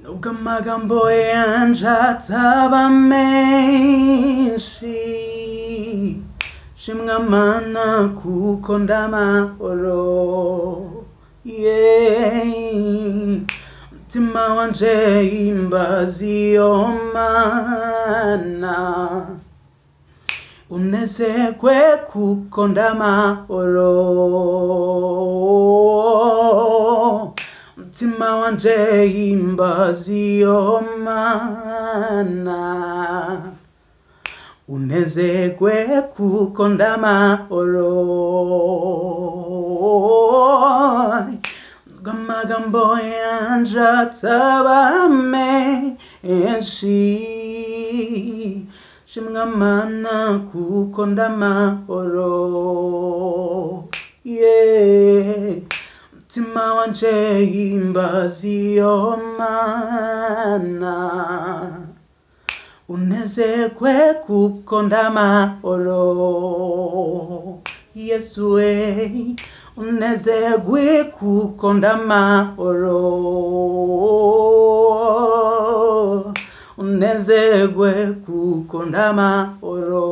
nubwo amagambo yanje ataba menshi shimwa mana kuko ndamahoro yeah. mutima wanje himbaza iyo mana unezerwe kuko ndamahoro mutima wanje himbaza iyo mana unezerwe kuko ndamahoro amagambo yanje ataba menshi shimwa mana kuko ndamahoro yeah. mutima wanje himbaza iyo mana unezerwe kuko ndamahoro yesu we unezerwe kuko ndamahoro unezerwe kuko ndamahoro